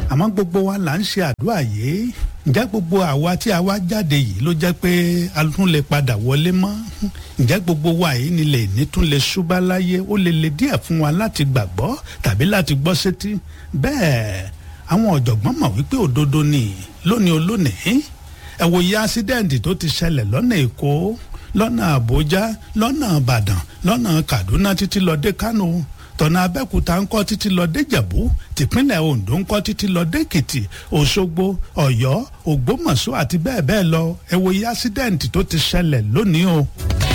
àmọ́ gbogbo wa là ń ṣe àdúrà yìí ǹjẹ́ gbogbo àwa tí a wá jáde yìí ló jẹ́ pé a tún lè padà wọlé mọ́ ǹjẹ́ gbogbo wa yìí ni lè ní tún lè ṣúbá láyé ó lè le díẹ̀ fún wa láti gbàgbọ́ tàbí láti gbọ́ sétí bẹ́ẹ̀ àwọn ọ̀jọ̀gbọ́n mọ̀ wípé òdodo ni lónìí olónìí ẹ wo iye ásídẹ́ǹtì tó ti ṣẹlẹ̀ lọ́nà èkó lọ́nà àbújá lọ́nà ìbàdàn lọ́nà kaduna títí lọ dé kánò tọ̀nà abẹ́òkúta ń kọ́ títí lọ dé jẹ̀bú tìpínlẹ̀ ondo ń kọ́ títí lọ dé èkìtì òṣogbo ọ̀yọ́ ògbómọ̀ṣọ́ àti bẹ́ẹ̀ bẹ́ẹ̀ lọ ẹ wo iye ásídẹ́ǹtì tó ti ṣẹlẹ̀ lónìí o.